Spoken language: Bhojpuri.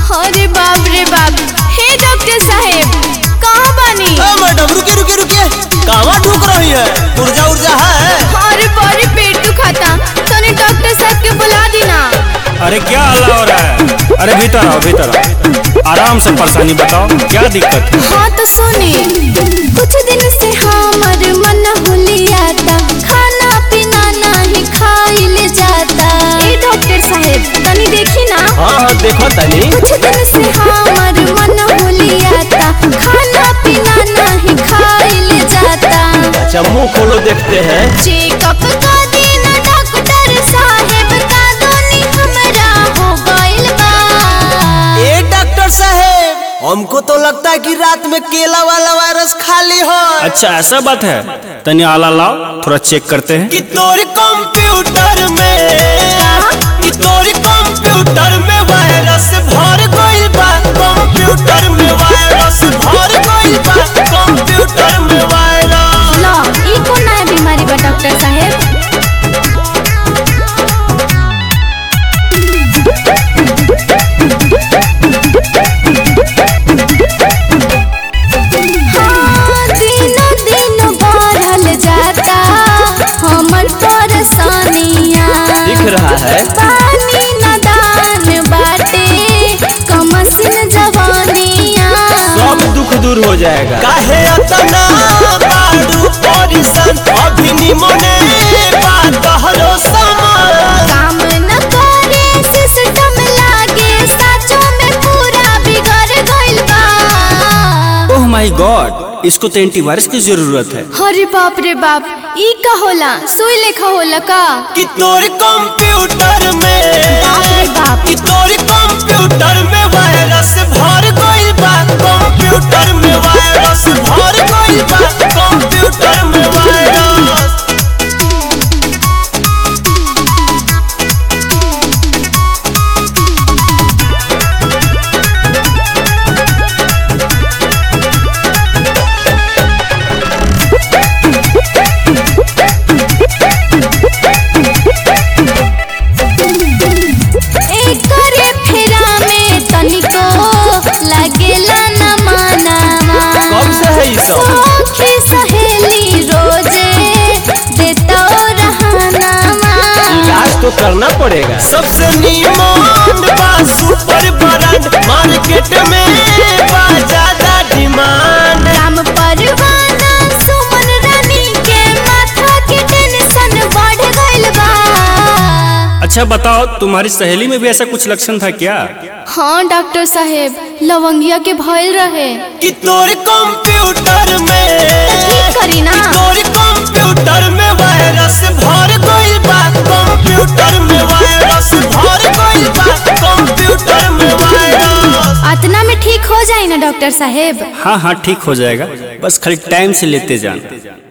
अरे बाप रे बाप हे डॉक्टर साहेब कहाँ बानी ए मैडम रुके रुके रुके कहाँ ढूक रही है ऊर्जा ऊर्जा है अरे बड़ी पेट दुखाता तने डॉक्टर साहब के बुला दी ना अरे क्या हल्ला हो रहा है अरे भीतर आओ भीतर आओ आराम से परेशानी बताओ क्या दिक्कत है हाँ तो सुने कुछ दिन से हमर मन हुलियाता खाना पीना नहीं खाइल जाता ए डॉक्टर साहेब तनी देखी ना हाँ हाँ देखो तनी कुछ दिन से हमर मन हुलियाता खाना पीना नहीं खाइल जाता अच्छा मुंह खोलो देखते हैं चेकअप का दिन डॉक्टर साहेब का दोनी हमरा हो गइल बा ए डॉक्टर साहेब हमको तो लगता है कि रात में केला वाला वायरस खाली हो अच्छा ऐसा बात है तनी आला लाओ थोड़ा चेक करते हैं कि तोरी कंप्यूटर में कि तोरी कंप्यूटर में वायरस भर गइल बा कंप्यूटर में वायरस भर गइल बा कंप्यूटर में वायरस लो ई कौन नया बीमारी बा डॉक्टर साहेब हाँ, दिनों दिन बढ़ल जाता हमर परेशानियाँ दिख रहा है पानी नदान बाटे कमसिन जवानियाँ सब दुख दूर हो जाएगा काहे अतना बाडू परेशान अभी निमने बात हरो समान काम न करे सिस्टम लागे साचो में पूरा बिगड़ गइल बा ओह माय गॉड इसको तो एंटीवायरस की जरूरत है अरे बाप रे बाप ई का होला सुई लेखा होला का कि तोर कंप्यूटर में बाप रे बाप कि तोर कंप्यूटर में वायरस भर गइल बा कंप्यूटर में वायरस भर गइल बा कंप्यूटर में वायरस एकरे फेरा में तनिको लागेला न मानावा कब से है ई सब सखी सहेली रोजे देतो रहनावा इलाज तो करना पड़ेगा सबसे नीमन बा सुपर ब्रांड मार्केट में बा ज्यादा डिमांड राम परवाना सुमन रानी के माथा के टेंशन बढ़ गइल बा अच्छा बताओ तुम्हारी सहेली में भी ऐसा कुछ लक्षण था क्या हाँ डॉक्टर साहेब लवंगिया के भइल रहे कि तोर कंप्यूटर में ठीक करी ना तोर कंप्यूटर में वायरस भर गइल बा कंप्यूटर में वायरस भर गइल बा कंप्यूटर में वायरस अतना में ठीक हो जाए ना डॉक्टर साहेब हाँ हाँ ठीक हो जाएगा बस खाली टाइम से लेते जाना